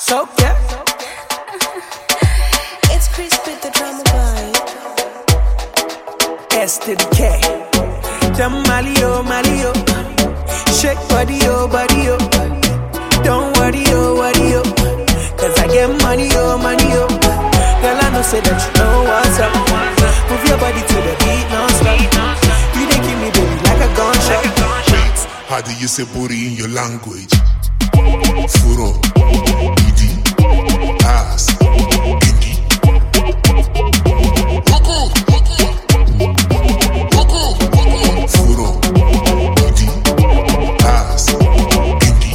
So yeah, It's Chris with the drama vibe. S to the K. Them Mali oh Mali oh, shake body oh body oh. Don't worry oh worry oh, cause I get money oh money oh. Girl I know say that you know what's up. Move your body to the beat non-stop. You dey give me baby like a gunshot. How do you say booty in your language? Furo, idi, ass, idi. Furo, idi, ass, idi.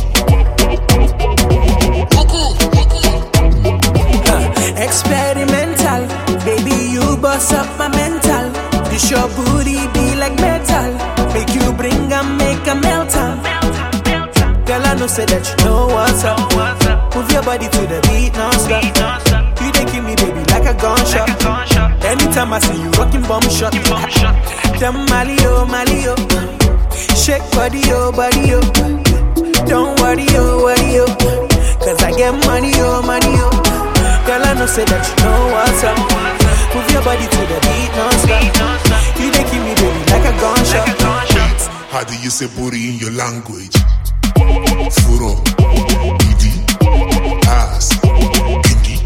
Experimental, baby, you bust up my mental. This your booty be like metal. Make you bring and make a melt am. Girl, I know say that you know what's up. Move your body to the beat non-stop. You dey give me baby like a gunshot. Anytime I see you rocking bomb shot. Them Mali oh Mali oh, shake body oh body oh. Don't worry oh worry oh, cause I get money oh money oh. Girl, I know say that you know what's up. Move your body to the beat non-stop. You dey give me baby like a gunshot. How do you say booty in your language? Furo, idi, ass, idi.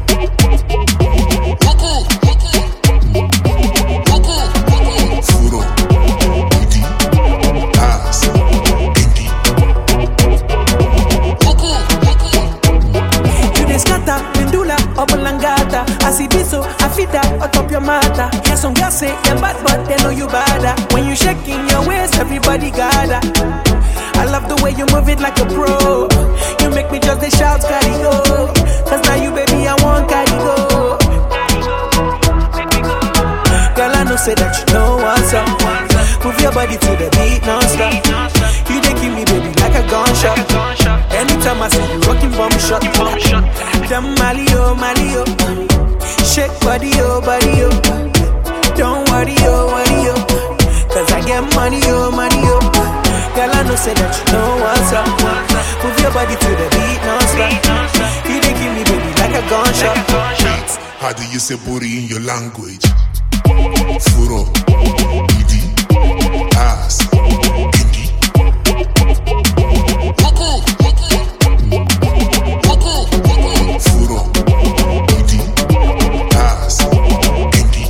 Furo, idi, ass, idi. You dey scatter, pendula, obolangata. I see this so I fit that atop your matter. Hear some girls say them bad, but they know you bada. When you shaking your waist, everybody gather. I love the way you move it like a pro. You make me just the shout, carry go. Cause now you, baby, I want carry go. Girl, I know say that you know what's up. Move your body to the beat non-stop. You dey give me baby like a gunshot. Anytime I see you rocking bomb shot. Them Mali oh Mali oh, shake body oh body oh. Don't worry oh worry oh, cause I get money oh money oh. Girl, I know say that you know what's up. Move your body to the beat non-stop. You dey give me baby like a gunshot. How do you say booty in your language? Furo, idi, ass, idi. Furo, idi, ass, idi.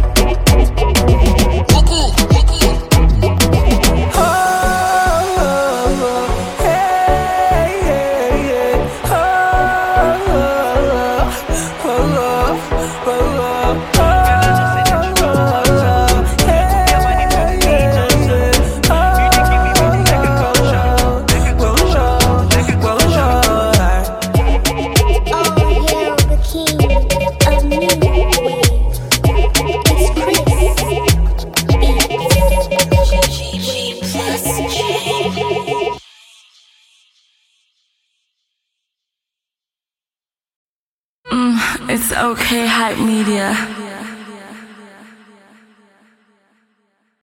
Oh, yeah, the king of new wave. It's Chris. It's okay, hype media.